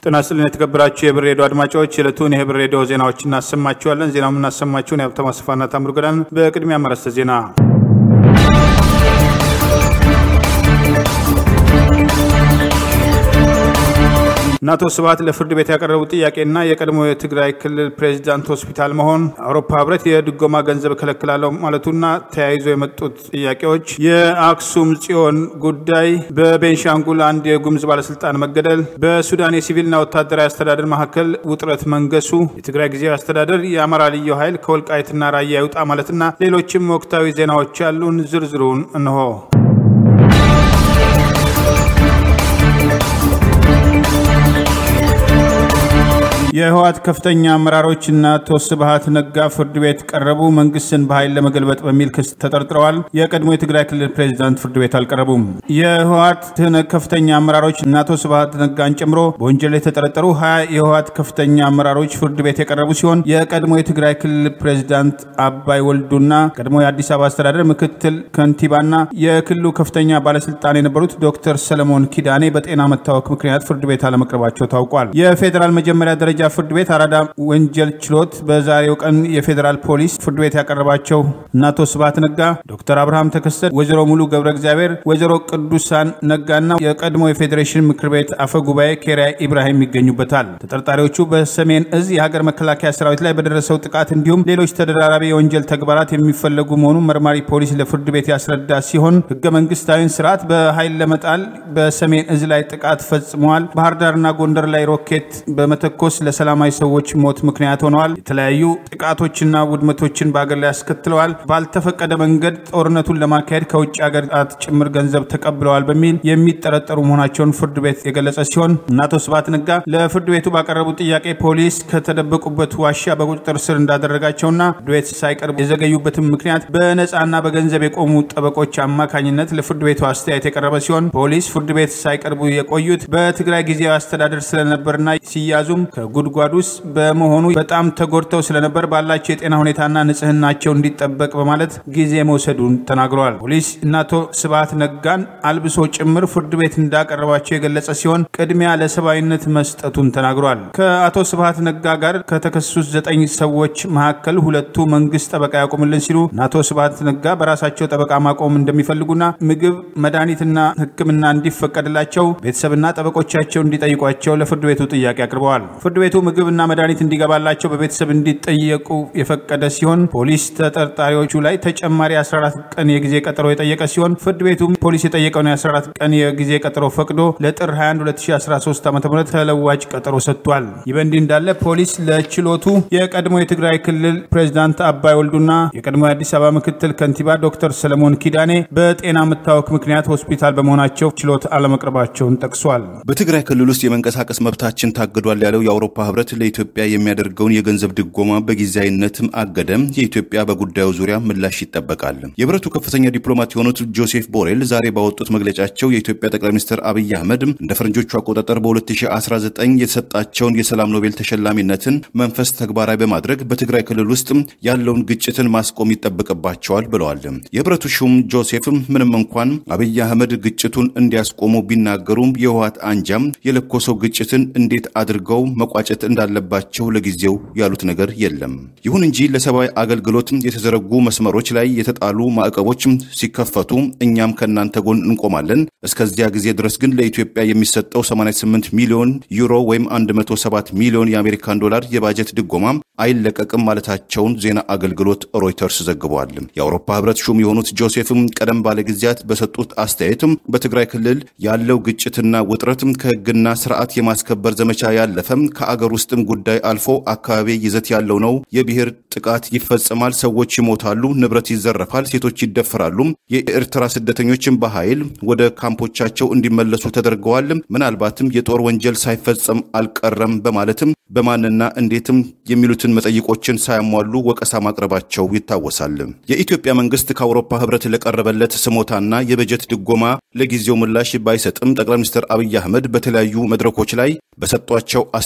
ጤና ይስጥልን የተከበራችሁ የህብር ሬዲዮ አድማጮች የዕለቱን የህብር ሬዲዮ ዜናዎች እናሰማችኋለን። ዜናው የምናሰማችሁን የሀብታሙ አስፋና ታምሩ ገዳን። በቅድሚያ መረስተ ዜና እነ አቶ ስብሐት ለፍርድ ቤት ያቀረቡት ጥያቄና የቀድሞ የትግራይ ክልል ፕሬዚዳንት ሆስፒታል መሆን፣ አውሮፓ ህብረት የድጎማ ገንዘብ እከለክላለሁ ማለቱና ተያይዞ የመጡት ጥያቄዎች፣ የአክሱም ጽዮን ጉዳይ፣ በቤንሻንጉል አንድ የጉምዝ ባለስልጣን መገደል፣ በሱዳን የሲቪልና ወታደራዊ አስተዳደር መካከል ውጥረት መንገሱ፣ የትግራይ ጊዜያዊ አስተዳደር የአማራ ልዩ ኃይል ከወልቃይትና ራያ ይውጣ ማለትና ሌሎችም ወቅታዊ ዜናዎች ያሉን ዝርዝሩን እንሆ። የህወሓት ከፍተኛ አመራሮች እና አቶ ስብሐት ነጋ ፍርድ ቤት ቀረቡ። መንግስትን በኃይል ለመገልበጥ በሚል ክስ ተጠርጥረዋል። የቀድሞ የትግራይ ክልል ፕሬዚዳንት ፍርድ ቤት አልቀረቡም። የህወሓት ከፍተኛ አመራሮች እና አቶ ስብሐት ነጋን ጨምሮ በወንጀል የተጠረጠሩ ሀያ የህወሓት ከፍተኛ አመራሮች ፍርድ ቤት የቀረቡ ሲሆን የቀድሞ የትግራይ ክልል ፕሬዚዳንት አባይ ወልዱና ቀድሞ የአዲስ አበባ አስተዳደር ምክትል ከንቲባና የክልሉ ከፍተኛ ባለስልጣን የነበሩት ዶክተር ሰለሞን ኪዳኔ በጤና መታወክ ምክንያት ፍርድ ቤት አለመቅረባቸው ታውቋል። የፌዴራል መጀመሪያ ደረጃ ፍርድ ቤት አራዳ ወንጀል ችሎት በዛሬው ቀን የፌዴራል ፖሊስ ፍርድ ቤት ያቀረባቸው እነ አቶ ስብሐት ነጋ፣ ዶክተር አብርሃም ተከስተ፣ ወይዘሮ ሙሉ ገብረ እግዚአብሔር፣ ወይዘሮ ቅዱሳን ነጋና የቀድሞ የፌዴሬሽን ምክር ቤት አፈ ጉባኤ ኬሪያ ኢብራሂም ይገኙበታል። ተጠርጣሪዎቹ በሰሜን እዝ የሀገር መከላከያ ሰራዊት ላይ በደረሰው ጥቃት እንዲሁም ሌሎች ተደራራቢ የወንጀል ተግባራት የሚፈለጉ መሆኑን መርማሪ ፖሊስ ለፍርድ ቤት ያስረዳ ሲሆን ህገ መንግስታዊን ስርዓት በኃይል ለመጣል በሰሜን እዝ ላይ ጥቃት ፈጽመዋል፣ ባህር ዳርና ጎንደር ላይ ሮኬት በመተኮስ ለሰላማዊ ሰዎች ሞት ምክንያት ሆነዋል። የተለያዩ ጥቃቶችና ውድመቶችን በሀገር ላይ አስከትለዋል። ባልተፈቀደ መንገድ ጦርነቱን ለማካሄድ ከውጭ ሀገራት ጭምር ገንዘብ ተቀብለዋል በሚል የሚጠረጠሩ መሆናቸውን ፍርድ ቤት የገለጸ ሲሆን እነ አቶ ስብሐት ነጋ ለፍርድ ቤቱ ባቀረቡት ጥያቄ ፖሊስ ከተደበቁበት ዋሻ በቁጥጥር ስር እንዳደረጋቸውና ፍርድ ቤት ሳይቀርቡ የዘገዩበትን ምክንያት በነፃና በገንዘብ የቆሙ ጠበቆች አማካኝነት ለፍርድ ቤቱ አስተያየት የቀረበ ሲሆን ፖሊስ ፍርድ ቤት ሳይቀርቡ የቆዩት በትግራይ ጊዜያዊ አስተዳደር ስለነበርና ሲያዙም ጉድጓድ ውስጥ በመሆኑ በጣም ተጎድተው ስለነበር ባላቸው የጤና ሁኔታና ንጽህናቸው እንዲጠበቅ በማለት ጊዜ መውሰዱን ተናግረዋል። ፖሊስ እና አቶ ስብሐት ነጋን አልብሶ ጭምር ፍርድ ቤት እንዳቀረባቸው የገለጸ ሲሆን ቅድሚያ ለሰብአዊነት መስጠቱን ተናግሯል። ከአቶ ስብሐት ነጋ ጋር ከተከሰሱት ዘጠኝ ሰዎች መካከል ሁለቱ መንግስት ጠበቃ ያቆምልን ሲሉ እና አቶ ስብሐት ነጋ በራሳቸው ጠበቃ ማቆም እንደሚፈልጉና ምግብ፣ መድኃኒትና ሕክምና እንዲፈቀድላቸው ቤተሰብና ጠበቆቻቸው እንዲጠይቋቸው ለፍርድ ቤቱ ጥያቄ አቅርበዋል። ፍርድ ቤቱ ምግብና መድኃኒት እንዲገባላቸው በቤተሰብ እንዲጠየቁ የፈቀደ ሲሆን ፖሊስ ተጠርጣሪዎቹ ላይ ተጨማሪ 14 ቀን የጊዜ ቀጠሮ የጠየቀ ሲሆን ፍርድ ቤቱ ፖሊስ የጠየቀውን የ14 ቀን የጊዜ ቀጠሮ ፈቅዶ ለጥር 21 2013 ዓ ም ተለዋጭ ቀጠሮ ሰጥቷል። ይህ በእንዲህ እንዳለ ፖሊስ ለችሎቱ የቀድሞ የትግራይ ክልል ፕሬዚዳንት አባይ ወልዱና የቀድሞ የአዲስ አበባ ምክትል ከንቲባ ዶክተር ሰለሞን ኪዳኔ በጤና መታወክ ምክንያት ሆስፒታል በመሆናቸው ችሎት አለመቅረባቸውን ጠቅሷል። በትግራይ ክልል ውስጥ የመንቀሳቀስ መብታችን ታግዷል ያለው የአውሮፓ ህብረት ለኢትዮጵያ የሚያደርገውን የገንዘብ ድጎማ በጊዜያዊነትም አገደም። የኢትዮጵያ በጉዳዩ ዙሪያ ምላሽ ይጠበቃል። የህብረቱ ከፍተኛ ዲፕሎማት የሆኑት ጆሴፍ ቦሬል ዛሬ ባወጡት መግለጫቸው የኢትዮጵያ ጠቅላይ ሚኒስትር አብይ አህመድ እንደ ፈረንጆቹ አቆጣጠር በ2019 የተሰጣቸውን የሰላም ኖቤል ተሸላሚነትን መንፈስ ተግባራዊ በማድረግ በትግራይ ክልል ውስጥ ያለውን ግጭትን ማስቆም ይጠበቅባቸዋል ብለዋል። የህብረቱ ሹም ጆሴፍ ምንም እንኳን አብይ አህመድ ግጭቱን እንዲያስቆሙ ቢናገሩም የህወሓት አንጃም የለኮሰው ግጭትን እንዴት አድርገው መቋጨት እንዳለባቸው ለጊዜው ያሉት ነገር የለም። ይሁን እንጂ ለሰብአዊ አገልግሎት የተዘረጉ መስመሮች ላይ የተጣሉ ማዕቀቦች ሲከፈቱ እኛም ከእናንተ ጎን እንቆማለን። እስከዚያ ጊዜ ድረስ ግን ለኢትዮጵያ የሚሰጠው 88 ሚሊዮን ዩሮ ወይም 107 ሚሊዮን የአሜሪካን ዶላር የባጀት ድጎማ አይለቀቅም ማለታቸውን ዜና አገልግሎት ሮይተርስ ዘግቧል። የአውሮፓ ህብረት ሹም የሆኑት ጆሴፍም ቀደም ባለ ጊዜያት በሰጡት አስተያየትም በትግራይ ክልል ያለው ግጭትና ውጥረት ከህግና ስርዓት የማስከበር ዘመቻ ያለፈም ከአገር ውስጥም ጉዳይ አልፎ አካባቢ ይዘት ያለው ነው። የብሔር ጥቃት ይፈጸማል፣ ሰዎች ይሞታሉ፣ ንብረት ይዘረፋል፣ ሴቶች ይደፈራሉ። የኤርትራ ስደተኞችን በኃይል ወደ ካምፖቻቸው እንዲመለሱ ተደርገዋል። ምናልባትም የጦር ወንጀል ሳይፈጸም አልቀረም በማለትም በማንና እንዴትም የሚሉትን መጠይቆችን ሳያሟሉ ወቀሳ ማቅረባቸው ይታወሳል። የኢትዮጵያ መንግስት ከአውሮፓ ህብረት ለቀረበለት ስሞታና የበጀት ድጎማ ለጊዜው ምላሽ ባይሰጥም ጠቅላይ ሚኒስትር አብይ አህመድ በተለያዩ መድረኮች ላይ በሰጧቸው አስተያየቶች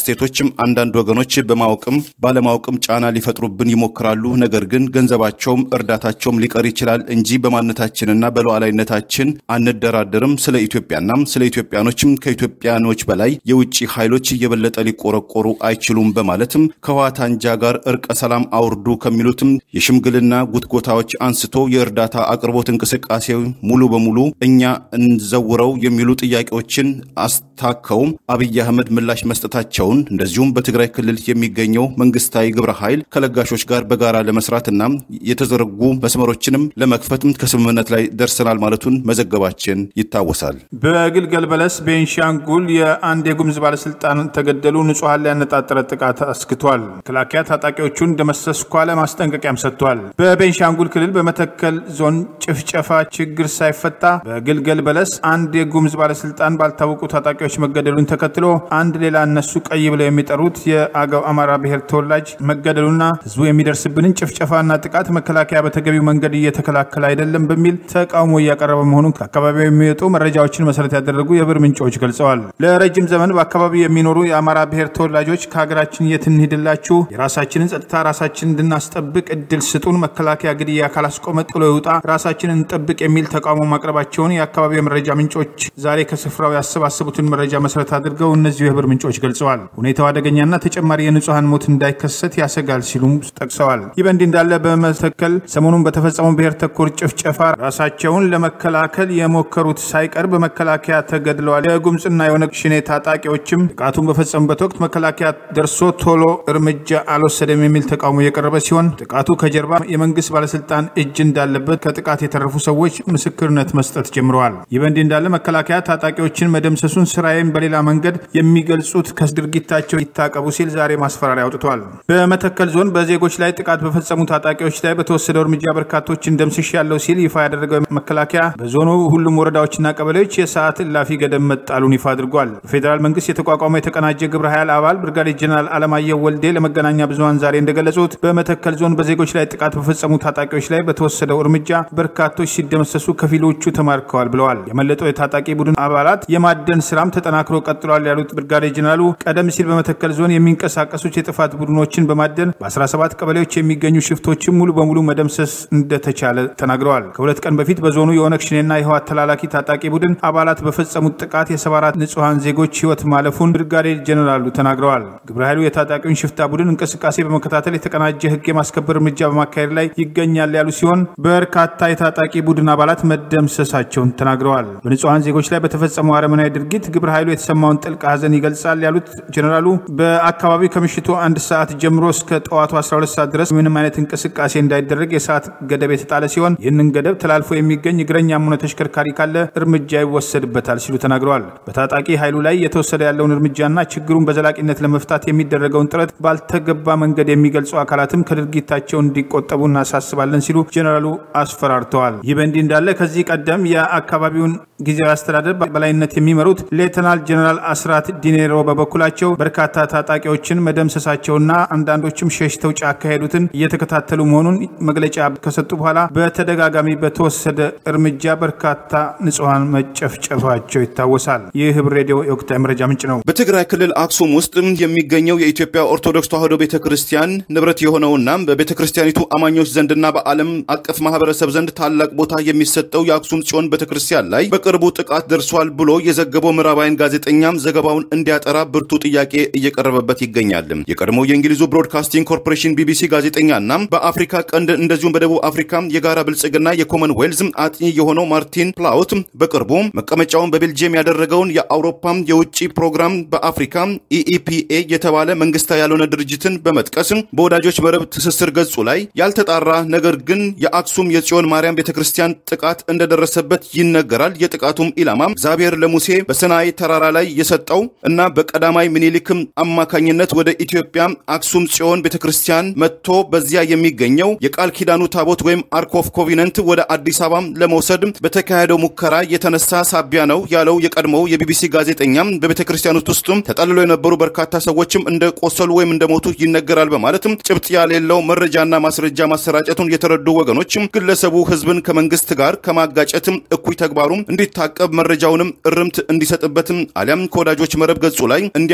ሌሎችም አንዳንድ ወገኖች በማወቅም ባለማወቅም ጫና ሊፈጥሩብን ይሞክራሉ። ነገር ግን ገንዘባቸውም እርዳታቸውም ሊቀር ይችላል እንጂ በማንነታችንና በሉዓላዊነታችን አንደራደርም። ስለ ኢትዮጵያና ስለ ኢትዮጵያኖችም ከኢትዮጵያኖች በላይ የውጭ ኃይሎች እየበለጠ ሊቆረቆሩ አይችሉም በማለትም ከህወሓት አንጃ ጋር እርቀ ሰላም አውርዱ ከሚሉትም የሽምግልና ጉትጎታዎች አንስቶ የእርዳታ አቅርቦት እንቅስቃሴ ሙሉ በሙሉ እኛ እንዘውረው የሚሉ ጥያቄዎችን አስታከውም አብይ አህመድ ምላሽ መስጠታቸውን እንደዚሁም በትግራይ ክልል የሚገኘው መንግስታዊ ግብረ ኃይል ከለጋሾች ጋር በጋራ ለመስራትና የተዘረጉ መስመሮችንም ለመክፈትም ከስምምነት ላይ ደርሰናል ማለቱን መዘገባችን ይታወሳል። በግልገል በለስ ቤንሻንጉል የአንድ የጉምዝ ባለስልጣን ተገደሉ። ንጹሐን ላይ ያነጣጠረ ጥቃት አስክቷል። መከላከያ ታጣቂዎቹን እንደመሰስኩ አለ ማስጠንቀቂያም ሰጥቷል። በቤንሻንጉል ክልል በመተከል ዞን ጭፍጨፋ ችግር ሳይፈታ በግልገል በለስ አንድ የጉምዝ ባለስልጣን ባልታወቁ ታጣቂዎች መገደሉን ተከትሎ አንድ ሌላ እነሱ ቀይ ብለው የሚጠሩት የአገው አማራ ብሔር ተወላጅ መገደሉና ህዝቡ የሚደርስብንን ጭፍጨፋና ጥቃት መከላከያ በተገቢው መንገድ እየተከላከለ አይደለም በሚል ተቃውሞ እያቀረበ መሆኑን ከአካባቢው የሚወጡ መረጃዎችን መሰረት ያደረጉ የብር ምንጮች ገልጸዋል። ለረጅም ዘመን በአካባቢው የሚኖሩ የአማራ ብሔር ተወላጆች ከሀገራችን የት እንሂድላችሁ? የራሳችንን ጸጥታ ራሳችን እንድናስጠብቅ እድል ስጡን፣ መከላከያ ግድያ ካላስቆመ ጥሎ ይውጣ፣ ራሳችንን እንጠብቅ የሚል ተቃውሞ ማቅረባቸውን የአካባቢው የመረጃ ምንጮች ዛሬ ከስፍራው ያሰባሰቡትን መረጃ መሰረት አድርገው እነዚሁ የብር ምንጮች ገልጸዋል። ሁኔታው አደገኛና ተጨማሪ የንጹሐን ሞት እንዳይከሰት ያሰጋል ሲሉም ጠቅሰዋል። ይህ በእንዲህ እንዳለ በመተከል ሰሞኑን በተፈጸመው ብሔር ተኮር ጭፍጨፋ ራሳቸውን ለመከላከል የሞከሩት ሳይቀር በመከላከያ ተገድለዋል። የጉምፅና የኦነግ ሽኔ ታጣቂዎችም ጥቃቱን በፈጸሙበት ወቅት መከላከያ ደርሶ ቶሎ እርምጃ አልወሰደም የሚል ተቃውሞ የቀረበ ሲሆን ጥቃቱ ከጀርባ የመንግስት ባለስልጣን እጅ እንዳለበት ከጥቃት የተረፉ ሰዎች ምስክርነት መስጠት ጀምረዋል። ይህ በእንዲህ እንዳለ መከላከያ ታጣቂዎችን መደምሰሱን ስራዬን በሌላ መንገድ የሚገልጹት ከድርጊታቸው ይታቀቡ ሲል ዛሬ ማስፈራሪያ አውጥቷል። በመተከል ዞን በዜጎች ላይ ጥቃት በፈጸሙ ታጣቂዎች ላይ በተወሰደው እርምጃ በርካቶችን ደምስሽ ያለው ሲል ይፋ ያደረገው መከላከያ በዞኑ ሁሉም ወረዳዎችና ቀበሌዎች የሰዓት እላፊ ገደብ መጣሉን ይፋ አድርጓል። በፌዴራል መንግስት የተቋቋመው የተቀናጀ ግብረ ኃይል አባል ብርጋዴር ጀነራል አለማየሁ ወልዴ ለመገናኛ ብዙኃን ዛሬ እንደገለጹት በመተከል ዞን በዜጎች ላይ ጥቃት በፈጸሙ ታጣቂዎች ላይ በተወሰደው እርምጃ በርካቶች ሲደመሰሱ፣ ከፊሎቹ ተማርከዋል ብለዋል። የመለጠው የታጣቂ ቡድን አባላት የማደን ስራም ተጠናክሮ ቀጥሏል ያሉት ብርጋዴር ጀነራሉ ቀደም ሲል በመተከል ዞን የሚንቀሳቀሱት የጥፋት ቡድኖችን በማደን በ17 ቀበሌዎች የሚገኙ ሽፍቶችን ሙሉ በሙሉ መደምሰስ እንደተቻለ ተናግረዋል። ከሁለት ቀን በፊት በዞኑ የኦነግ ሽኔና የህወሓት ተላላኪ ታጣቂ ቡድን አባላት በፈጸሙት ጥቃት የ74 ንጹሐን ዜጎች ህይወት ማለፉን ብርጋዴር ጀነራሉ ተናግረዋል። ግብረ ኃይሉ የታጣቂውን ሽፍታ ቡድን እንቅስቃሴ በመከታተል የተቀናጀ ህግ የማስከበር እርምጃ በማካሄድ ላይ ይገኛል ያሉ ሲሆን በርካታ የታጣቂ ቡድን አባላት መደምሰሳቸውን ተናግረዋል። በንጹሐን ዜጎች ላይ በተፈጸመው አረመናዊ ድርጊት ግብረ ኃይሉ የተሰማውን ጥልቅ ሐዘን ይገልጻል ያሉት ጀነራሉ በአካባቢው ከምሽቱ አንድ ሰዓት ጀምሮ እስከ ጠዋቱ 12 ሰዓት ድረስ ምንም አይነት እንቅስቃሴ እንዳይደረግ የሰዓት ገደብ የተጣለ ሲሆን ይህንን ገደብ ተላልፎ የሚገኝ እግረኛም ሆነ ተሽከርካሪ ካለ እርምጃ ይወሰድበታል ሲሉ ተናግረዋል። በታጣቂ ኃይሉ ላይ የተወሰደ ያለውን እርምጃና ችግሩን በዘላቂነት ለመፍታት የሚደረገውን ጥረት ባልተገባ መንገድ የሚገልጹ አካላትም ከድርጊታቸው እንዲቆጠቡ እናሳስባለን ሲሉ ጀኔራሉ አስፈራርተዋል። ይህ በእንዲህ እንዳለ ከዚህ ቀደም የአካባቢውን ጊዜያዊ አስተዳደር በላይነት የሚመሩት ሌተናል ጀኔራል አስራት ዲኔሮ በበኩላቸው በርካታ ታጣቂዎችን መደምሰሳቸውና አንዳንዶችም ሸሽተው ጫካ ሄዱትን እየተከታተሉ መሆኑን መግለጫ ከሰጡ በኋላ በተደጋጋሚ በተወሰደ እርምጃ በርካታ ንጹሐን መጨፍጨፋቸው ይታወሳል። ይህ ህብር ሬዲዮ የወቅታዊ መረጃ ምንጭ ነው። በትግራይ ክልል አክሱም ውስጥ የሚገኘው የኢትዮጵያ ኦርቶዶክስ ተዋሕዶ ቤተ ክርስቲያን ንብረት የሆነውና በቤተ ክርስቲያኒቱ አማኞች ዘንድና በዓለም አቀፍ ማህበረሰብ ዘንድ ታላቅ ቦታ የሚሰጠው የአክሱም ጽዮን ቤተ ክርስቲያን ላይ በቅርቡ ጥቃት ደርሷል ብሎ የዘገበው ምዕራባውያን ጋዜጠኛም ዘገባውን እንዲያጠራ ብርቱ ጥያቄ እየቀረበበት ይገኛል። የቀድሞው የእንግሊዙ ብሮድካስቲንግ ኮርፖሬሽን ቢቢሲ ጋዜጠኛና በአፍሪካ ቀንድ እንደዚሁም በደቡብ አፍሪካ የጋራ ብልጽግና የኮመንዌልዝ አጥኚ የሆነው ማርቲን ፕላውት በቅርቡ መቀመጫውን በቤልጅየም ያደረገውን የአውሮፓ የውጭ ፕሮግራም በአፍሪካ ኢኢፒኤ የተባለ መንግስታዊ ያልሆነ ድርጅትን በመጥቀስ በወዳጆች መረብ ትስስር ገጹ ላይ ያልተጣራ ነገር ግን የአክሱም የጽዮን ማርያም ቤተክርስቲያን ጥቃት እንደደረሰበት ይነገራል። የጥቃቱም ኢላማ እግዚአብሔር ለሙሴ በሰናይ ተራራ ላይ የሰጠው እና በቀዳማይ ምኒልክም አማካኝነት ወደ ኢትዮጵያ አክሱም ጽዮን ቤተክርስቲያን መጥቶ በዚያ የሚገኘው የቃል ኪዳኑ ታቦት ወይም አርክ ኦፍ ኮቪነንት ወደ አዲስ አበባ ለመውሰድ በተካሄደው ሙከራ የተነሳ ሳቢያ ነው ያለው የቀድሞው የቢቢሲ ጋዜጠኛ በቤተ ክርስቲያኖት ውስጥም ተጠልሎ የነበሩ በርካታ ሰዎችም እንደቆሰሉ ወይም እንደሞቱ ይነገራል በማለትም ጭብጥ ያሌለው መረጃና ማስረጃ ማሰራጨቱን የተረዱ ወገኖችም ግለሰቡ ህዝብን ከመንግስት ጋር ከማጋጨትም እኩይ ተግባሩም እንዲታቀብ መረጃውንም እርምት እንዲሰጥበትም አሊያም ከወዳጆች መረብ ገጹ ላይ እንዲያስወግድ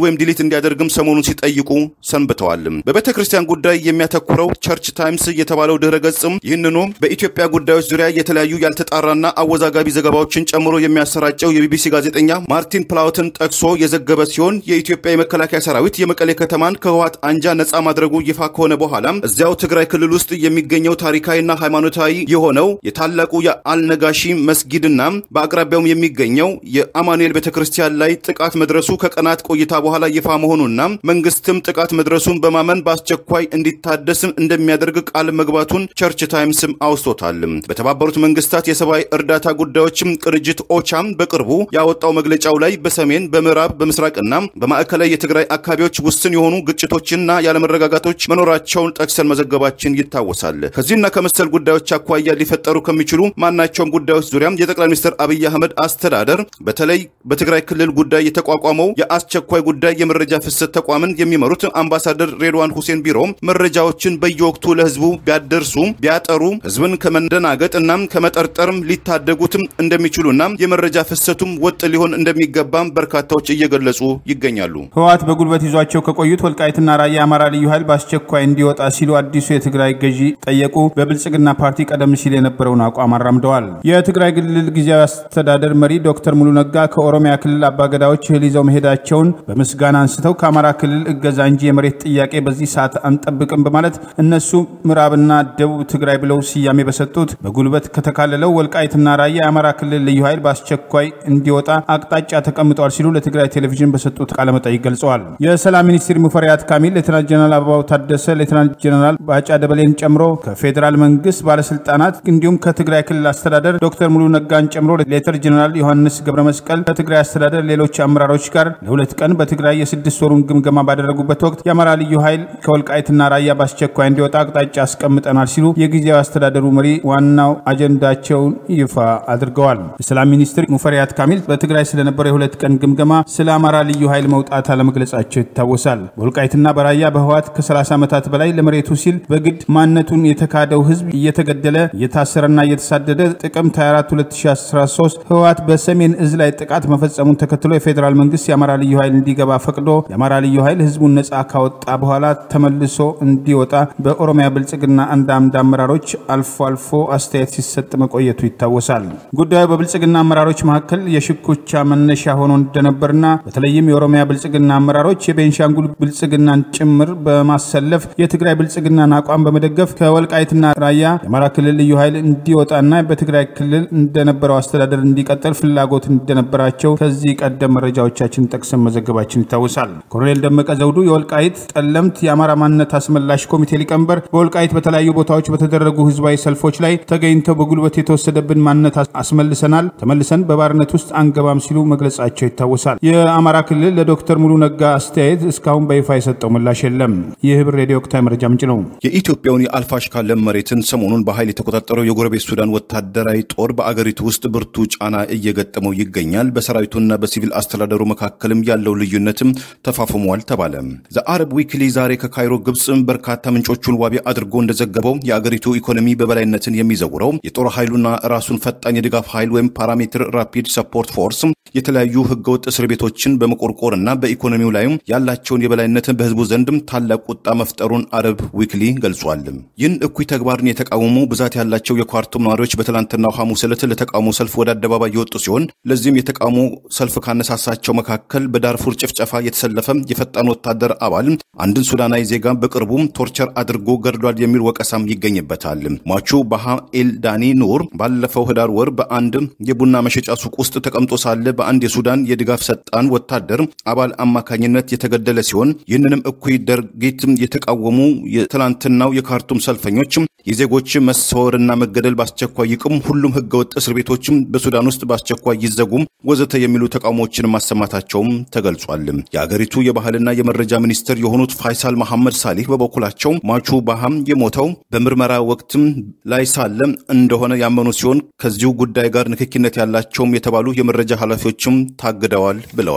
ወይም ዲሊት እንዲያደርግም ሰሞኑን ሲጠይቁ ሰንብተዋል። በቤተ ክርስቲያን ጉዳይ የሚያተኩረው ቸርች ታይምስ የተባለው ድህረ ገጽም ይህንኑ በኢትዮጵያ ጉዳዮች ዙሪያ የተለያዩ ያልተጣራና አወዛጋቢ ዘገባዎችን ጨምሮ የሚያሰራጨው የቢቢሲ ጋዜጠኛ ማርቲን ፕላውትን ጠቅሶ የዘገበ ሲሆን የኢትዮጵያ የመከላከያ ሰራዊት የመቀሌ ከተማን ከህወሓት አንጃ ነጻ ማድረጉ ይፋ ከሆነ በኋላ እዚያው ትግራይ ክልል ውስጥ የሚገኘው ታሪካዊና ሃይማኖታዊ የሆነው የታላቁ የአልነጋሺ መስጊድና በአቅራቢያውም የሚገኘው የአማኑኤል ቤተ ክርስቲያን ላይ ጥቃት መድረሱ ከቀናት ቆይታ በኋላ ይፋ መሆኑና መንግስትም ጥቃት መድረሱን በማመን በአስቸኳይ እንዲታደስም እንደሚያደርግ ቃል መግባቱን ቸርች ታይምስም አውስቶታል። በተባበሩት መንግስታት የሰብአዊ እርዳታ ጉዳዮችም ቅንጅት ኦቻም በቅርቡ ያወጣው መግለጫው ላይ በሰሜን በምዕራብ በምስራቅና በማዕከላዊ የትግራይ አካባቢዎች ውስን የሆኑ ግጭቶችና ያለመረጋጋቶች መኖራቸውን ጠቅሰን መዘገባችን ይታወሳል። ከዚህና ከመሰል ጉዳዮች አኳያ ሊፈጠሩ ከሚችሉ ማናቸውም ጉዳዮች ዙሪያም የጠቅላይ ሚኒስትር አብይ አህመድ አስተዳደር በተለይ በትግራይ ክልል ጉዳይ የተቋቋመው የአስቸኳይ ጉዳይ የመረጃ ፍሰት ተቋምን የሚመሩት አምባሳደር ሬድዋን ሁሴን ቢሮ መረጃዎችን በየወቅቱ ለህዝቡ ቢያደርሱ ቢያጠሩ ህዝብን ከመደናገጥ እና ከመጠርጠርም ሊታደጉትም እንደሚችሉና የመረጃ ፍሰቱም ወጥ ሊሆን እንደሚገባም በርካታዎች እየገለጹ ይገኛሉ። ህወሓት በጉልበት ይዟቸው ከቆዩት ወልቃይትና ራያ የአማራ ልዩ ኃይል በአስቸኳይ እንዲወጣ ሲሉ አዲሱ የትግራይ ገዢ ጠየቁ። በብልጽግና ፓርቲ ቀደም ሲል የነበረውን አቋም አራምደዋል። የትግራይ ክልል ጊዜያዊ አስተዳደር መሪ ዶክተር ሙሉ ነጋ ከኦሮሚያ ክልል አባገዳዎች እህል ይዘው መሄዳቸውን በምስጋና አንስተው ከአማራ ክልል እገዛ እንጂ የመሬት ጥያቄ በዚህ ሰዓት አንጠብቅም በማለት እነሱ ምዕራብና ደቡብ ትግራይ ብለው ስያሜ በሰጡት በጉልበት ከተካለለው ወልቃይትና ራያ የአማራ ክልል ልዩ ኃይል በአስቸኳይ እንዲወጣ አቅጣጫ ተቀምጠዋል ሲሉ ለትግራይ ቴሌቪዥን በሰጡት ቃለመጠይቅ ገልጸዋል። የሰላም ሚኒስትር ሙፈሪያት ካሚል፣ ሌተናንት ጀነራል አበባው ታደሰ፣ ሌተናንት ጀነራል ባጫ ደበሌን ጨምሮ ከፌዴራል መንግስት ባለስልጣናት እንዲሁም ከትግራይ ክልል አስተዳደር ዶክተር ሙሉ ነጋን ጨምሮ ሌተር ጀነራል ዮሐንስ ገብረ መስቀል ከትግራይ አስተዳደር ሌሎች አመራሮች ጋር ለሁለት ቀን በትግራይ የስድስት ወሩን ግምገማ ባደረጉበት ወቅት የአማራ ልዩ ኃይል ከወልቃይትና ራያ በአስቸኳይ እንዲወጣ አቅጣጫ አስቀምጠናል ሲሉ የጊዜያዊ አስተዳደሩ መሪ ዋናው አጀንዳቸውን ይፋ አድርገዋል። የሰላም ሚኒስትር ሙፈሪያት ካሚል በትግራይ ስለነበረው የሁለት ቀን ግምገማ ስለ አማራ ልዩ ኃይል መውጣት አለመግለጻቸው ይታወሳል። በወልቃይትና በራያ በህወሓት ከ30 ዓመታት በላይ ለመሬቱ ሲል በግድ ማንነቱን የተካደው ህዝብ እየተገደለ እየታሰረና እየተሳደደ ጥቅምት 24 2013 ህወሓት በሰሜን እዝ ላይ ጥቃት መፈጸሙን ተከትሎ የፌዴራል መንግስት የአማራ ልዩ ኃይል እንዲገባ ፈቅዶ የአማራ ልዩ ኃይል ህዝቡን ነጻ ካወጣ በኋላ ተመልሶ እንዲወጣ በኦሮሚያ ብልጽግና አንዳንድ አመራሮች አልፎ አልፎ አስተያየት ሲሰጥ መቆየቱ ይታወሳል። ጉዳዩ በብልጽግና አመራሮች መካከል የሽኩቻ መነሻ ሆኖ እንደነበርና በተለይም የኦሮሚያ ብልጽግና አመራሮች የቤንሻንጉል ብልጽግናን ጭምር በማሰለፍ የትግራይ ብልጽግናን አቋም በመደገፍ ከወልቃይትና ራያ የአማራ ክልል ልዩ ኃይል እንዲወጣና በትግራይ ክልል እንደነበረው አስተዳደር እንዲቀጥል ፍላጎት እንደነበራቸው ከዚህ ቀደም መረጃዎቻችን ጠቅሰን መዘገባችን ይታወሳል። ኮሎኔል ደመቀ ዘውዱ የወልቃይት ጠለምት የአማራ ማንነት አስመላሽ ኮሚቴ ሊቀመንበር በወልቃይት በተለያዩ ቦታዎች በተደረጉ ህዝባዊ ሰልፎች ላይ ተገኝተው በጉልበት የተወሰደብን ማንነት አስመልሰናል፣ ተመልሰን በባርነት ውስጥ አንገባም ሲሉ መግለጻቸው ይታወሳል። የአማራ ክልል ለዶክተር ሙሉ ነጋ አስተያየት እስካሁን በይፋ የሰጠው ምላሽ የለም። ይህ ህብር ሬዲዮ ወቅታዊ መረጃ ምንጭ ነው። የኢትዮጵያውን የአልፋሽካ ለም መሬትን ሰሞኑን በኃይል የተቆጣጠረው የጎረቤት ሱዳን ወታደራዊ ጦር በአገሪቱ ውስጥ ብርቱ ጫና እየገጠመው ይገኛል። በሰራዊቱና በሲቪል አስተዳደሩ መካከልም ያለው ልዩነትም ተፋፍሟል ተባለ። ዘአረብ ዊክሊ ዛሬ ከካይሮ ግብፅ በርካታ ምንጮቹን ዋቢ አድርጎ እንደዘገበው የአገሪቱ ኢኮኖሚ በበላይነትን የሚዘውረው የጦር ኃይሉና ራሱን ፈጣን የድጋፍ ኃይል ወይም ፓራሜትር ራፒድ ሰፖርት ፎርስ የተለያዩ ህገወጥ እስር ቤቶችን በመቆርቆርና በኢኮኖሚው ላይም ያላቸውን የበላይነትን በህዝቡ ዘንድም ታላቅ ቁጣ መፍጠሩን አረብ ዊክሊ ገልጿል። ይህን እኩይ ተግባርን የተቃወሙ ብዛት ያላቸው የኳርቱም ነዋሪዎች በትላንትናው ሐሙስ ዕለት ለተቃውሞ ሰልፍ ወደ አደባባይ የወጡ ሲሆን ለዚህም የተቃውሞ ሰልፍ ካነሳሳቸው መካከል በዳርፉር ጭፍጨፋ የተሰለፈ የፈጣን ወታደር አባል አንድን ሱዳናዊ ዜጋ በቅርቡም ቶርቸር አድርጎ ገድሏል የሚል ወቀሳም ይገኝበታል። ሟቹ ባሃ ኤልዳኒ ኑር ባለፈው ህዳር ወር በአንድ የቡና መሸጫ ሱቅ ውስጥ ተቀምጦ ሳለ በአንድ የሱዳን የድጋፍ ሰጣን ወታደር አባል አማካኝነት የተገደለ ሲሆን ይህንንም እኩይ ድርጊት የተቃወሙ የትላንትናው የካርቱም ሰልፈኞች የዜጎች መሰወርና መገደል በአስቸኳይ ይቁም፣ ሁሉም ህገወጥ እስር ቤቶችም በሱዳን ውስጥ በአስቸኳይ ይዘጉም፣ ወዘተ የሚሉ ተቃውሞዎችን ማሰማታቸውም ተገልጿል። የአገሪቱ የባህልና የመረጃ ሚኒስትር የሆኑት ፋይሳል መሐመድ ሳሊህ በበኩላቸው ሟቹ ባሃም የሞተው በምርመራ ወቅትም ላይ ሳለ እንደሆነ ያመኑ ሲሆን ከዚሁ ጉዳይ ጋር ንክኪነት ያላቸውም የተባሉ የመረጃ ኃላፊዎችም ታግደዋል ብለዋል።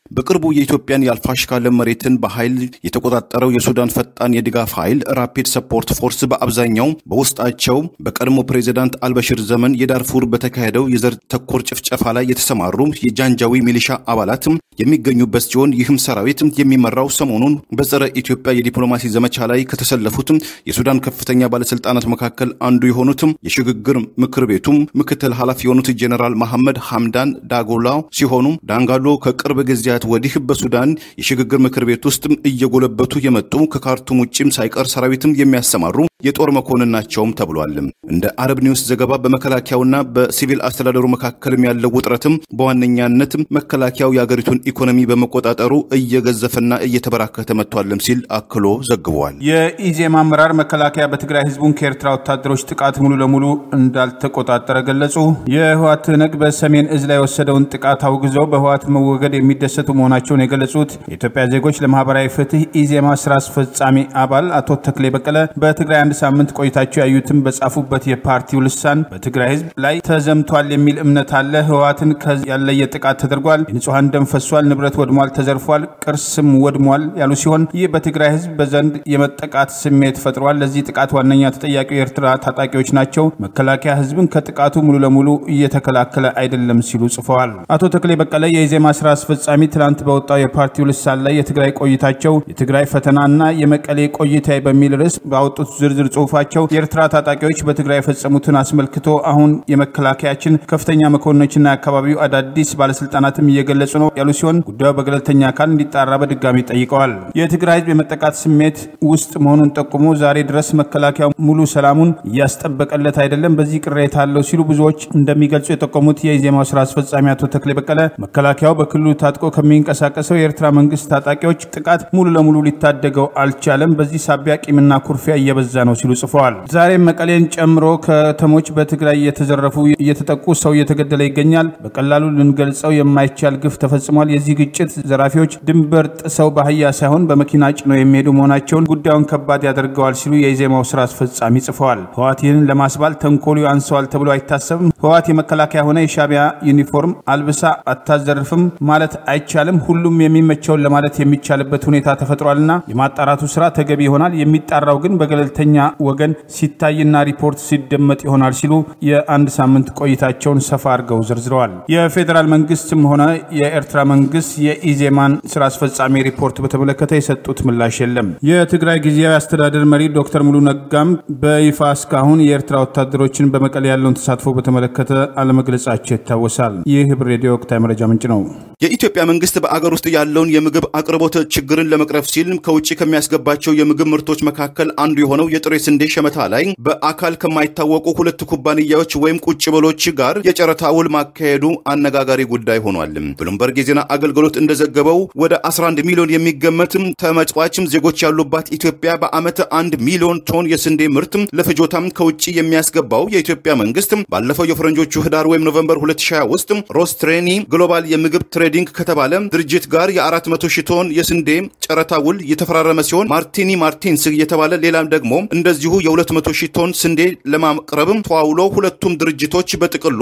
በቅርቡ የኢትዮጵያን የአልፋሽካ ለም መሬትን በኃይል የተቆጣጠረው የሱዳን ፈጣን የድጋፍ ኃይል ራፒድ ሰፖርት ፎርስ በአብዛኛው በውስጣቸው በቀድሞ ፕሬዚዳንት አልበሽር ዘመን የዳርፉር በተካሄደው የዘር ተኮር ጭፍጨፋ ላይ የተሰማሩ የጃንጃዊ ሚሊሻ አባላት የሚገኙበት ሲሆን ይህም ሰራዊት የሚመራው ሰሞኑን በጸረ ኢትዮጵያ የዲፕሎማሲ ዘመቻ ላይ ከተሰለፉት የሱዳን ከፍተኛ ባለስልጣናት መካከል አንዱ የሆኑትም የሽግግር ምክር ቤቱም ምክትል ኃላፊ የሆኑት ጄኔራል መሐመድ ሐምዳን ዳጎላ ሲሆኑ ዳንጋሎ ከቅርብ ጊዜያት ወዲህ በሱዳን የሽግግር ምክር ቤት ውስጥ እየጎለበቱ የመጡ ከካርቱም ውጭም ሳይቀር ሰራዊትም የሚያሰማሩ የጦር መኮንን ናቸውም ተብሏል። እንደ አረብ ኒውስ ዘገባ በመከላከያውና በሲቪል አስተዳደሩ መካከልም ያለው ውጥረትም በዋነኛነት መከላከያው የአገሪቱን ኢኮኖሚ በመቆጣጠሩ እየገዘፈና እየተበራከተ መጥቷልም ሲል አክሎ ዘግቧል። የኢዜማ አመራር መከላከያ በትግራይ ህዝቡን ከኤርትራ ወታደሮች ጥቃት ሙሉ ለሙሉ እንዳልተቆጣጠረ ገለጹ። የህወሓት ትህነግ በሰሜን እዝ ላይ የወሰደውን ጥቃት አውግዘው በህወሓት መወገድ የሚደሰቱ መሆናቸውን የገለጹት የኢትዮጵያ ዜጎች ለማህበራዊ ፍትህ ኢዜማ ስራ አስፈጻሚ አባል አቶ ተክሌ በቀለ በትግራይ አንድ ሳምንት ቆይታቸው ያዩትን በጻፉበት የፓርቲው ልሳን በትግራይ ህዝብ ላይ ተዘምቷል የሚል እምነት አለ። ህወሓትን ያለየ ጥቃት ተደርጓል። የንጹሐን ደም ፈሷል፣ ንብረት ወድሟል፣ ተዘርፏል፣ ቅርስም ወድሟል ያሉ ሲሆን ይህ በትግራይ ህዝብ በዘንድ የመጠቃት ስሜት ፈጥሯል። ለዚህ ጥቃት ዋነኛ ተጠያቂው የኤርትራ ታጣቂዎች ናቸው። መከላከያ ህዝብን ከጥቃቱ ሙሉ ለሙሉ እየተከላከለ አይደለም ሲሉ ጽፈዋል። አቶ ተክሌ በቀለ የኢዜማ ስራ አስፈጻሚ ትናንት በወጣው የፓርቲው ልሳን ላይ የትግራይ ቆይታቸው የትግራይ ፈተናና የመቀሌ ቆይታ በሚል ርዕስ ባወጡት ዝርዝር ጽሁፋቸው የኤርትራ ታጣቂዎች በትግራይ የፈጸሙትን አስመልክቶ አሁን የመከላከያችን ከፍተኛ መኮንኖችና የአካባቢው አዳዲስ ባለስልጣናትም እየገለጹ ነው ያሉ ሲሆን ጉዳዩ በገለልተኛ አካል እንዲጣራ በድጋሚ ጠይቀዋል። የትግራይ ህዝብ የመጠቃት ስሜት ውስጥ መሆኑን ጠቁሞ ዛሬ ድረስ መከላከያው ሙሉ ሰላሙን እያስጠበቀለት አይደለም፣ በዚህ ቅሬታ አለው ሲሉ ብዙዎች እንደሚገልጹ የጠቆሙት የኢዜማው ስራ አስፈጻሚ አቶ ተክሌ በቀለ መከላከያው በክልሉ ታጥቆ ከሚንቀሳቀሰው የኤርትራ መንግስት ታጣቂዎች ጥቃት ሙሉ ለሙሉ ሊታደገው አልቻለም፣ በዚህ ሳቢያ ቂምና ኩርፊያ እየበዛ ነው ሲሉ ጽፈዋል። ዛሬም መቀሌን ጨምሮ ከተሞች በትግራይ እየተዘረፉ እየተጠቁ ሰው እየተገደለ ይገኛል። በቀላሉ ልንገልጸው የማይቻል ግፍ ተፈጽሟል። የዚህ ግጭት ዘራፊዎች ድንበር ጥሰው በአህያ ሳይሆን በመኪና ጭነው የሚሄዱ መሆናቸውን ጉዳዩን ከባድ ያደርገዋል ሲሉ የኢዜማው ስራ አስፈጻሚ ጽፈዋል። ህወሓት ይህንን ለማስባል ተንኮሉ አንሰዋል ተብሎ አይታሰብም። ህወሓት የመከላከያ ሆነ የሻቢያ ዩኒፎርም አልብሳ አታዘርፍም ማለት አይቻልም። ሁሉም የሚመቸውን ለማለት የሚቻልበት ሁኔታ ተፈጥሯልና የማጣራቱ ስራ ተገቢ ይሆናል። የሚጣራው ግን በገለልተኛ ወገን ሲታይና ሪፖርት ሲደመጥ ይሆናል ሲሉ የአንድ ሳምንት ቆይታቸውን ሰፋ አድርገው ዘርዝረዋል። የፌዴራል መንግስትም ሆነ የኤርትራ መንግስት የኢዜማን ስራ አስፈጻሚ ሪፖርት በተመለከተ የሰጡት ምላሽ የለም። የትግራይ ጊዜያዊ አስተዳደር መሪ ዶክተር ሙሉ ነጋም በይፋ እስካሁን የኤርትራ ወታደሮችን በመቀሌ ያለውን ተሳትፎ በተመለከተ አለመግለጻቸው ይታወሳል። ይህ ህብር ሬዲዮ ወቅታዊ መረጃ ምንጭ ነው። የኢትዮጵያ መንግስት በአገር ውስጥ ያለውን የምግብ አቅርቦት ችግርን ለመቅረፍ ሲል ከውጭ ከሚያስገባቸው የምግብ ምርቶች መካከል አንዱ የሆነው የጥሬ ስንዴ ሸመታ ላይ በአካል ከማይታወቁ ሁለት ኩባንያዎች ወይም ቁጭ ብሎች ጋር የጨረታ ውል ማካሄዱ አነጋጋሪ ጉዳይ ሆኗል። ብሉምበርግ የዜና አገልግሎት እንደዘገበው ወደ 11 ሚሊዮን የሚገመት ተመጽዋችም ዜጎች ያሉባት ኢትዮጵያ በዓመት አንድ ሚሊዮን ቶን የስንዴ ምርት ለፍጆታም ከውጭ የሚያስገባው የኢትዮጵያ መንግስት ባለፈው የፈረንጆቹ ህዳር ወይም ኖቨምበር 2020 ውስጥ ሮስትሬኒ ግሎባል የምግብ ትሬዲንግ ከተባለ ድርጅት ጋር የ400 ሺህ ቶን የስንዴ ጨረታ ውል የተፈራረመ ሲሆን ማርቲኒ ማርቲንስ የተባለ ሌላም ደግሞ እንደዚሁ የ200 ሺህ ቶን ስንዴ ለማቅረብ ተዋውሎ ሁለቱም ድርጅቶች በጥቅሉ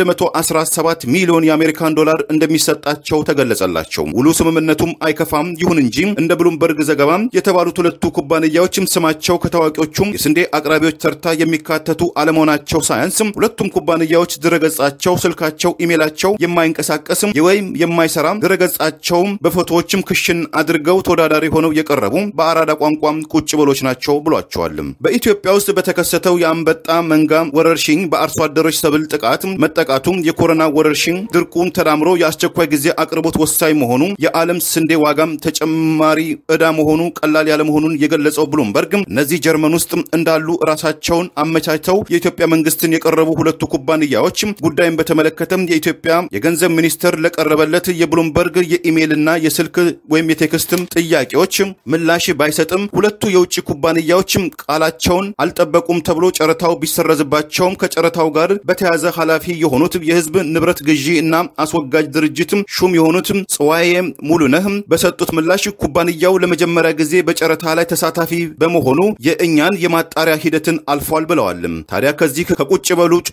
117 ሚሊዮን የአሜሪካን ዶላር እንደሚሰጣቸው ተገለጸላቸው። ውሉ ስምምነቱም አይከፋም። ይሁን እንጂ እንደ ብሉምበርግ ዘገባ የተባሉት ሁለቱ ኩባንያዎችም ስማቸው ከታዋቂዎቹም የስንዴ አቅራቢዎች ተርታ የሚካተቱ አለመሆናቸው ሳያንስም ሁለቱም ኩባንያዎች ድረገጻቸው፣ ስልካቸው፣ ኢሜላቸው የማይንቀሳቀስም ወይም የማይሰራ ድረገጻቸውም በፎቶዎችም ክሽን አድርገው ተወዳዳሪ ሆነው የቀረቡ በአራዳ ቋንቋም ቁጭ ብሎች ናቸው ብሏቸዋል። በኢትዮጵያ ውስጥ በተከሰተው የአንበጣ መንጋ ወረርሽኝ በአርሶ አደሮች ሰብል ጥቃት መጠቃቱም የኮሮና ወረርሽኝ ድርቁን ተዳምሮ የአስቸኳይ ጊዜ አቅርቦት ወሳኝ መሆኑ የዓለም ስንዴ ዋጋም ተጨማሪ ዕዳ መሆኑ ቀላል ያለመሆኑን የገለጸው ብሉምበርግ እነዚህ ጀርመን ውስጥ እንዳሉ ራሳቸውን አመቻችተው የኢትዮጵያ መንግስትን የቀረቡ ሁለቱ ኩባንያዎች ጉዳይን በተመለከተም የኢትዮጵያ የገንዘብ ሚኒስቴር ለቀረበለት የብሉምበርግ የኢሜይልና የስልክ ወይም የቴክስትም ጥያቄዎች ምላሽ ባይሰጥም ሁለቱ የውጭ ኩባንያዎች ቃላቸውን አልጠበቁም ተብሎ ጨረታው ቢሰረዝባቸውም ከጨረታው ጋር በተያያዘ ኃላፊ የሆኑት የህዝብ ንብረት ግዢ እና አስወጋጅ ድርጅት ሹም የሆኑት ጽዋዬ ሙሉነህ በሰጡት ምላሽ ኩባንያው ለመጀመሪያ ጊዜ በጨረታ ላይ ተሳታፊ በመሆኑ የእኛን የማጣሪያ ሂደትን አልፏል ብለዋል። ታዲያ ከዚህ ከቁጭ በሉ ጨረታ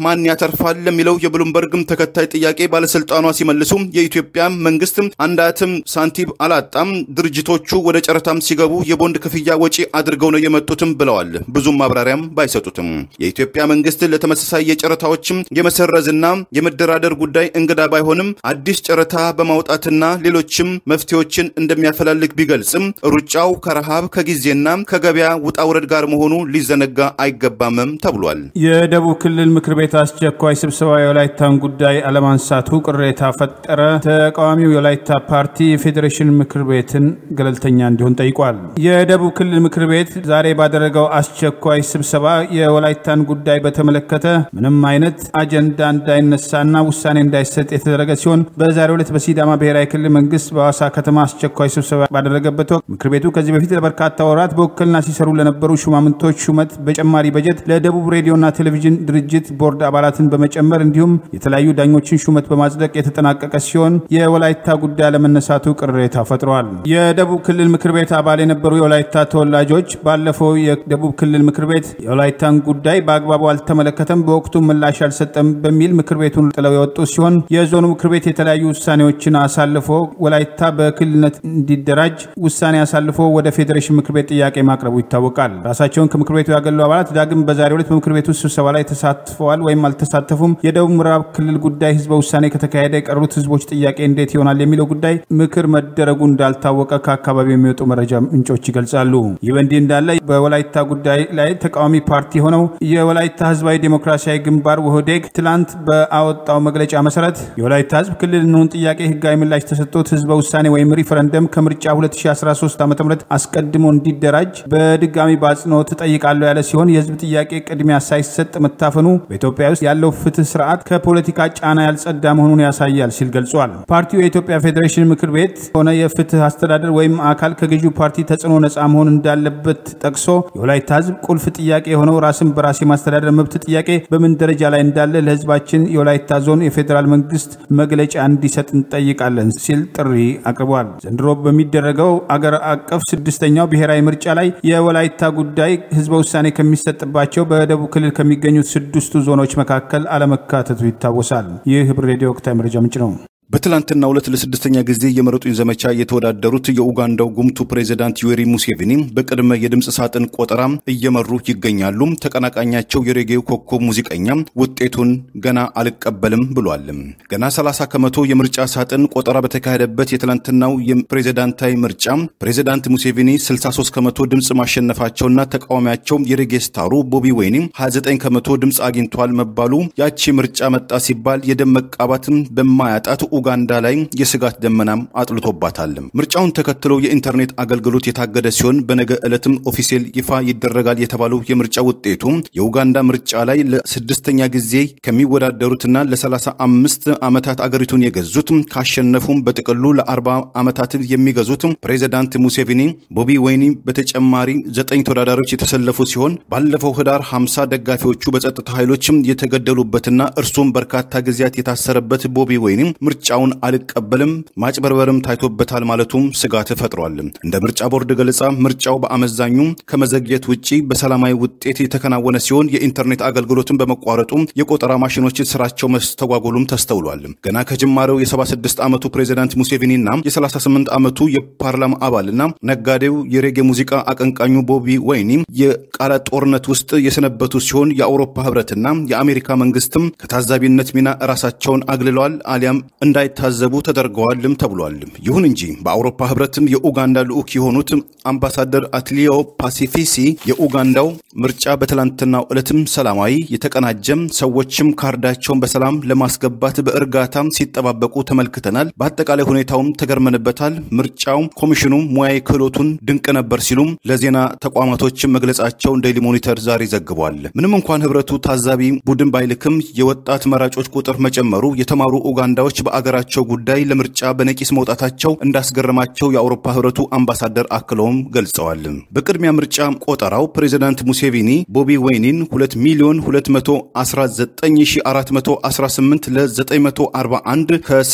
ማን ያተርፋል ለሚለው የብሉምበርግም ተከታይ ጥያቄ ባለስልጣኗ ሲመልሱ የኢትዮጵያ መንግስት አንዳትም ሳንቲም አላጣም፣ ድርጅቶቹ ወደ ጨረታም ሲገቡ የቦንድ ክፍያ ወጪ አድርገው ነው የመጡትም ብለዋል። ብዙም ማብራሪያም ባይሰጡትም የኢትዮጵያ መንግስት ለተመሳሳይ የጨረታዎችም የመሰረዝና የመደራደር ጉዳይ እንግዳ ባይሆንም አዲስ ጨረታ በማውጣትና ሌሎችም መፍትሄዎችን እንደሚያፈላልግ ቢገልጽም ሩጫው ከረሃብ ከጊዜና ከገበያ ውጣ ውረድ ጋር መሆኑ ሊዘነጋ አይገባምም ተብሏል። የደቡብ ክልል ምክር ቤት አስቸኳይ ስብሰባ የወላይታን ጉዳይ አለማንሳቱ ቅሬታ ፈጠረ። ተቃዋሚው የወላይታ ፓርቲ የፌዴሬሽን ምክር ቤትን ገለልተኛ እንዲሆን ጠይቋል። የደቡብ ክልል ምክር ቤት ዛሬ ባደረገው አስቸኳይ ስብሰባ የወላይታን ጉዳይ በተመለከተ ምንም አይነት አጀንዳ እንዳይነሳና ውሳኔ እንዳይሰጥ የተደረገ ሲሆን በዛሬው ዕለት በሲዳማ ብሔራዊ ክልል መንግስት በሐዋሳ ከተማ አስቸኳይ ስብሰባ ባደረገበት ወቅት ምክር ቤቱ ከዚህ በፊት ለበርካታ ወራት በውክልና ሲሰሩ ለነበሩ ሹማምንቶች ሹመት በጨማሪ በጀት ለደቡብ ሬዲዮና ቴሌቪዥን ድርጅት ቦርድ አባላትን በመጨመር እንዲሁም የተለያዩ ዳኞችን ሹመት በማጽደቅ የተጠናቀቀ ሲሆን የወላይታ ጉዳይ አለመነሳቱ ቅሬታ ፈጥረዋል። የደቡብ ክልል ምክር ቤት አባል የነበሩ የወላይታ ተወላጆች ባለፈው የደቡብ ክልል ምክር ቤት የወላይታን ጉዳይ በአግባቡ አልተመለከተም፣ በወቅቱ ምላሽ አልሰጠም በሚል ምክር ቤቱን ጥለው የወጡ ሲሆን የዞኑ ምክር ቤት የተለያዩ ውሳኔዎችን አሳልፎ ወላይታ በክልልነት እንዲደራጅ ውሳኔ አሳልፎ ወደ ፌዴሬሽን ምክር ቤት ጥያቄ ማቅረቡ ይታወቃል። ራሳቸውን ከምክር ቤቱ ያገሉ አባላት ዳግም በዛሬው ዕለት በምክር ቤቱ ስብሰባ ላይ ተሳትፈዋል ወይም አልተሳተፉም፣ የደቡብ ምዕራብ ክልል ጉዳይ ህዝበ ውሳኔ ከተካሄደ የቀሩት ህዝቦች ጥያቄ እንዴት ይሆናል የሚለው ጉዳይ ምክር መደረጉ እንዳልታወቀ ከአካባቢው የሚወጡ መረጃ ምንጮች ይገልጻሉ። ይህ በእንዲህ እንዳለ በወላይታ ጉዳይ ላይ ተቃዋሚ ፓርቲ ሆነው የወላይታ ህዝባዊ ዴሞክራሲያዊ ግንባር ውህዴግ ትላንት በአወጣው መግለጫ መሰረት የወላይታ ህዝብ ክልል እንሁን ጥያቄ ህጋዊ ምላሽ ተሰጥቶት ህዝበ ውሳኔ ወይም ሪፈረንደም ከምርጫ 2013 ዓ ም አስቀድሞ እንዲደራጅ በድጋሚ በአጽንኦት እጠይቃለሁ ያለ ሲሆን የህዝብ ጥያቄ ቅድሚያ ሳይሰጥ መታፈኑ በኢትዮጵያ ውስጥ ያለው ፍትህ ስርዓት ከፖለቲካ ጫና ያልጸዳ መሆኑን ያሳያል ሲል ገልጿል። ፓርቲው የኢትዮጵያ ፌዴሬሽን ምክር ቤት ሆነ የፍትህ አስተዳደር ወይም አካል ከገዢው ፓርቲ ተጽዕኖ ነፃ መሆን እንዳለበት ጠቅሶ የወላይታ ህዝብ ቁልፍ ጥያቄ የሆነው ራስን በራስ የማስተዳደር መብት ጥያቄ በምን ደረጃ ላይ እንዳለ ለህዝባችን የወላይታ ዞን የፌዴራል መንግስት መግለጫ እንዲሰጥ እንጠይቃለን ሲል ጥሪ አቅርቧል። ዘንድሮ በሚደረገው አገር አቀፍ ስድስተኛው ብሔራዊ ምርጫ ላይ የወላይታ ጉዳይ ህዝበ ውሳኔ ከሚሰጥባቸው በደቡብ ክልል ከሚገኙት ስድስቱ ዞኖች መካከል አለመካተቱ ይታወሳል። ይህ ህብር ሬዲዮ ወቅታዊ መረጃ ምንጭ ነው። በትላንትና ሁለት ለስድስተኛ ጊዜ የምረጡኝ ዘመቻ የተወዳደሩት የኡጋንዳው ጉምቱ ፕሬዚዳንት ዩዌሪ ሙሴቪኒ በቅድመ የድምፅ ሳጥን ቆጠራ እየመሩ ይገኛሉ። ተቀናቃኛቸው የሬጌው ኮከብ ሙዚቀኛ ውጤቱን ገና አልቀበልም ብሏል። ገና 30 ከመቶ የምርጫ ሳጥን ቆጠራ በተካሄደበት የትላንትናው የፕሬዚዳንታዊ ምርጫ ፕሬዚዳንት ሙሴቪኒ 63 ከመቶ ድምፅ ማሸነፋቸውና ተቃዋሚያቸው የሬጌ ስታሩ ቦቢ ወይኒ 29 ከመቶ ድምፅ አግኝቷል መባሉ ያቺ ምርጫ መጣ ሲባል የደም መቃባትም በማያጣት ኡጋንዳ ላይ የስጋት ደመናም አጥልቶባታል። ምርጫውን ተከትሎ የኢንተርኔት አገልግሎት የታገደ ሲሆን በነገ ዕለትም ኦፊሴል ይፋ ይደረጋል የተባለው የምርጫ ውጤቱ የኡጋንዳ ምርጫ ላይ ለስድስተኛ ጊዜ ከሚወዳደሩትና ለ35 ዓመታት አገሪቱን የገዙት ካሸነፉም በጥቅሉ ለ40 ዓመታት የሚገዙት ፕሬዚዳንት ሙሴቪኒ ቦቢ ወይኒ በተጨማሪ ዘጠኝ ተወዳዳሪዎች የተሰለፉ ሲሆን ባለፈው ህዳር 50 ደጋፊዎቹ በጸጥታ ኃይሎችም የተገደሉበትና እርሱም በርካታ ጊዜያት የታሰረበት ቦቢ ወይኒ ምርጫውን አልቀበልም ማጭበርበርም ታይቶበታል ማለቱም ስጋት ፈጥሯል። እንደ ምርጫ ቦርድ ገለጻ ምርጫው በአመዛኙ ከመዘግየት ውጪ በሰላማዊ ውጤት የተከናወነ ሲሆን የኢንተርኔት አገልግሎትን በመቋረጡ የቆጠራ ማሽኖች ስራቸው መስተጓጎሉም ተስተውሏል። ገና ከጅማሬው የ76 ዓመቱ ፕሬዚዳንት ሙሴቪኒና የ38 ዓመቱ የፓርላማ አባልና ነጋዴው የሬጌ ሙዚቃ አቀንቃኙ ቦቢ ወይኒ የቃላት ጦርነት ውስጥ የሰነበቱ ሲሆን የአውሮፓ ህብረትና የአሜሪካ መንግስትም ከታዛቢነት ሚና ራሳቸውን አግልለዋል አሊያም እንዳይታዘቡ ተደርገዋልም ተብሏል። ይሁን እንጂ በአውሮፓ ህብረትም የኡጋንዳ ልዑክ የሆኑት አምባሳደር አትሊዮ ፓሲፊሲ የኡጋንዳው ምርጫ በትላንትናው ዕለትም ሰላማዊ የተቀናጀም ሰዎችም ካርዳቸውን በሰላም ለማስገባት በእርጋታም ሲጠባበቁ ተመልክተናል። በአጠቃላይ ሁኔታውም ተገርመንበታል። ምርጫው ኮሚሽኑ ሙያዊ ክህሎቱን ድንቅ ነበር ሲሉም ለዜና ተቋማቶችም መግለጻቸውን ዴይሊ ሞኒተር ዛሬ ዘግቧል። ምንም እንኳን ህብረቱ ታዛቢ ቡድን ባይልክም የወጣት መራጮች ቁጥር መጨመሩ የተማሩ ኡጋንዳዎች በአገ በሀገራቸው ጉዳይ ለምርጫ በነቂስ መውጣታቸው እንዳስገረማቸው የአውሮፓ ህብረቱ አምባሳደር አክለውም ገልጸዋል። በቅድሚያ ምርጫ ቆጠራው ፕሬዚዳንት ሙሴቪኒ ቦቢ ወይኒን 2 ሚሊዮን 219418 ለ941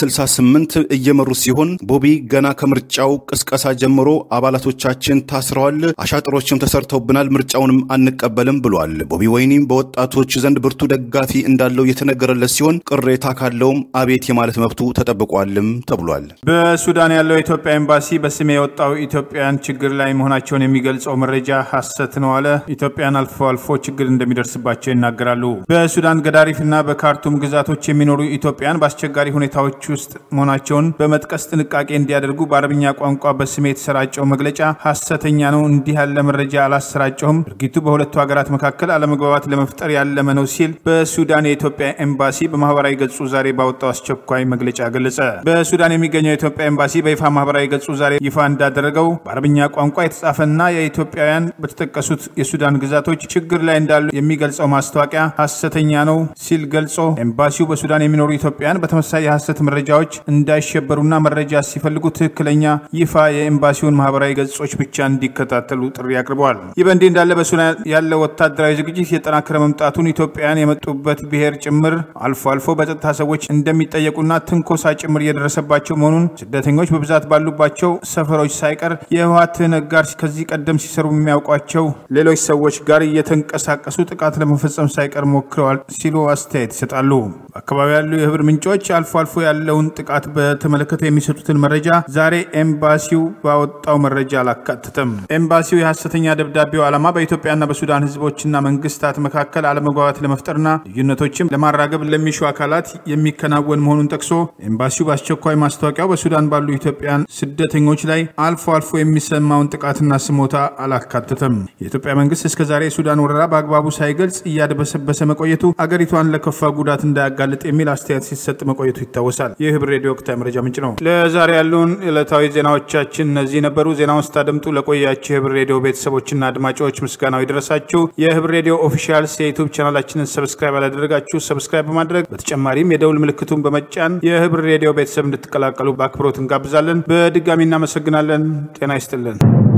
ከ68 እየመሩ ሲሆን ቦቢ ገና ከምርጫው ቅስቀሳ ጀምሮ አባላቶቻችን ታስረዋል፣ አሻጥሮችም ተሰርተውብናል፣ ምርጫውንም አንቀበልም ብሏል። ቦቢ ወይኒም በወጣቶች ዘንድ ብርቱ ደጋፊ እንዳለው የተነገረለት ሲሆን ቅሬታ ካለውም አቤት የማለት መብቱ ተጠብቋልም ተብሏል። በሱዳን ያለው የኢትዮጵያ ኤምባሲ በስሜ የወጣው ኢትዮጵያውያን ችግር ላይ መሆናቸውን የሚገልጸው መረጃ ሐሰት ነው አለ። ኢትዮጵያን አልፎ አልፎ ችግር እንደሚደርስባቸው ይናገራሉ። በሱዳን ገዳሪፍና በካርቱም ግዛቶች የሚኖሩ ኢትዮጵያን በአስቸጋሪ ሁኔታዎች ውስጥ መሆናቸውን በመጥቀስ ጥንቃቄ እንዲያደርጉ በአረብኛ ቋንቋ በስሜ የተሰራጨው መግለጫ ሐሰተኛ ነው፣ እንዲህ ያለ መረጃ አላሰራጨውም፣ ድርጊቱ በሁለቱ ሀገራት መካከል አለመግባባት ለመፍጠር ያለመ ነው ሲል በሱዳን የኢትዮጵያ ኤምባሲ በማህበራዊ ገጹ ዛሬ ባወጣው አስቸኳይ መግለጫ ገለጸ። በሱዳን የሚገኘው የኢትዮጵያ ኤምባሲ በይፋ ማህበራዊ ገጹ ዛሬ ይፋ እንዳደረገው በአረብኛ ቋንቋ የተጻፈና የኢትዮጵያውያን በተጠቀሱት የሱዳን ግዛቶች ችግር ላይ እንዳሉ የሚገልጸው ማስታወቂያ ሐሰተኛ ነው ሲል ገልጾ ኤምባሲው በሱዳን የሚኖሩ ኢትዮጵያውያን በተመሳሳይ የሐሰት መረጃዎች እንዳይሸበሩና መረጃ ሲፈልጉ ትክክለኛ ይፋ የኤምባሲውን ማህበራዊ ገጾች ብቻ እንዲከታተሉ ጥሪ አቅርበዋል። ይህ በእንዲህ እንዳለ በሱዳን ያለው ወታደራዊ ዝግጅት የጠናከረ መምጣቱን ኢትዮጵያውያን የመጡበት ብሔር ጭምር አልፎ አልፎ በጸጥታ ሰዎች እንደሚጠየቁና ትንኮሳ ጭምር እየደረሰባቸው መሆኑን ስደተኞች በብዛት ባሉባቸው ሰፈሮች ሳይቀር የህወሓት ነጋር ከዚህ ቀደም ሲሰሩ የሚያውቋቸው ሌሎች ሰዎች ጋር እየተንቀሳቀሱ ጥቃት ለመፈጸም ሳይቀር ሞክረዋል ሲሉ አስተያየት ይሰጣሉ። በአካባቢ ያሉ የህብር ምንጮች አልፎ አልፎ ያለውን ጥቃት በተመለከተ የሚሰጡትን መረጃ ዛሬ ኤምባሲው ባወጣው መረጃ አላካተተም። ኤምባሲው የሐሰተኛ ደብዳቤው ዓላማ በኢትዮጵያና በሱዳን ህዝቦችና መንግስታት መካከል አለመግባባት ለመፍጠርና ልዩነቶችም ለማራገብ ለሚሹ አካላት የሚከናወን መሆኑን ጠቅሶ ኤምባሲው በአስቸኳይ ማስታወቂያው በሱዳን ባሉ ኢትዮጵያን ስደተኞች ላይ አልፎ አልፎ የሚሰማውን ጥቃትና ስሞታ አላካተተም። የኢትዮጵያ መንግስት እስከዛሬ የሱዳን ወረራ በአግባቡ ሳይገልጽ እያደበሰበሰ መቆየቱ አገሪቷን ለከፋ ጉዳት እንዳያጋልጥ የሚል አስተያየት ሲሰጥ መቆየቱ ይታወሳል። ይህ ህብር ሬዲዮ ወቅታዊ መረጃ ምንጭ ነው። ለዛሬ ያሉን ዕለታዊ ዜናዎቻችን እነዚህ ነበሩ። ዜናውን ስታደምጡ ለቆያችሁ የህብር ሬዲዮ ቤተሰቦችና አድማጮች ምስጋናው ይድረሳችሁ። የህብር ሬዲዮ ኦፊሻልስ የዩቱብ ቻናላችንን ሰብስክራይብ ያላደረጋችሁ ሰብስክራይብ በማድረግ በተጨማሪም የደውል ምልክቱን በመጫን የህብር ሬዲዮ ቤተሰብ እንድትቀላቀሉ በአክብሮት እንጋብዛለን። በድጋሚ እናመሰግናለን። ጤና ይስጥልን።